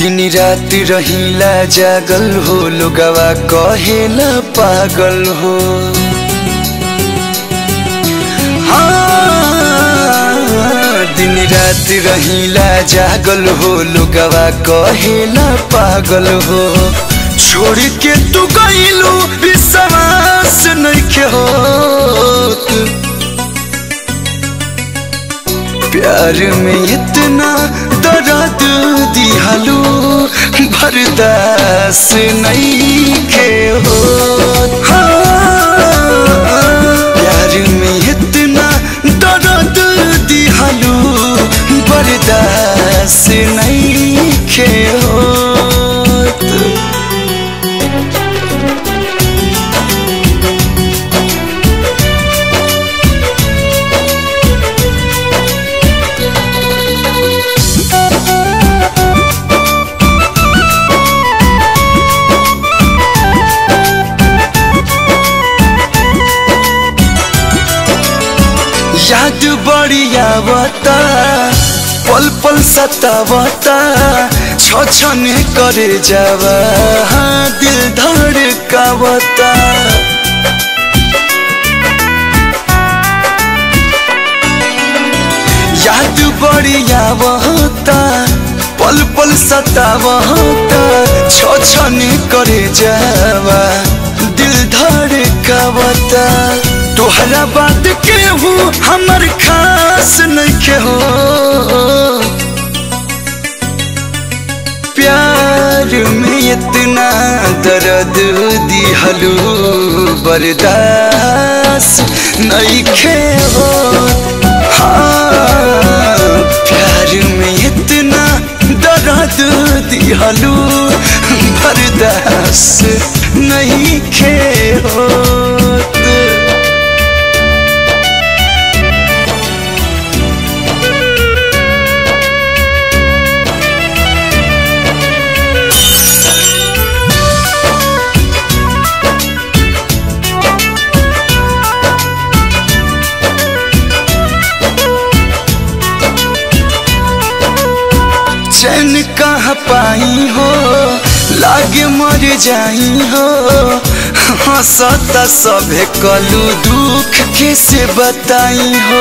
दिन रात रहिला जागल हो लोगवा कहेला पागल हो हाँ, दिन रात रहिला जागल हो लोगवा कहेला पागल हो छोड़ के तू गईलू विश्वास नइखे होत प्यार में इतना दर्द दिहलू बर्दाश्त नहीं के हो प्यार में इतना दर्द दिहलू बर्दाश्त नहीं के हो याद बढ़िया बता पल पल सतावता छ छने करे जावा हाँ दिल धड़कावता याद बढ़िया बहता पल पल सतावता छ छने करे जावा दिल धड़कावता तोहरा बात के हूँ हमर खास नहीं हो प्यार में इतना दर्द दिहलू बर्दाश्त नहीं खे हो हाँ प्यार में इतना दर्द दिहलू बर्दाश्त नहीं खे हो चैन कहाँ पाई हो लागे मर जाई हो हंसता सभे कलू दुख कैसे बताई हो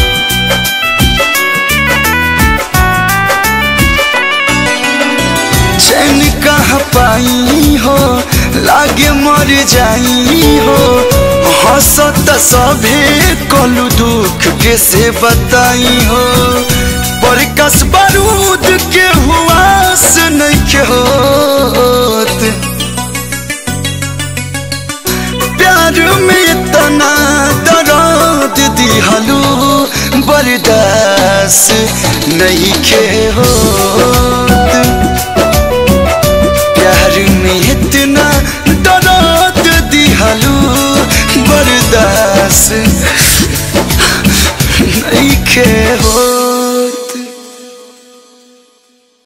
चैन कहाँ पाई हो लागे मर जाई हो हंसता सभे कलू दुख कैसे बताई हो पर कस बारूद के हुआस नहीं के होत प्यार में इतना दर्द दिहलू बर्दाश्त नहीं के होत प्यार में इतना दर्द दिहलू बर्दाश्त नहीं के हो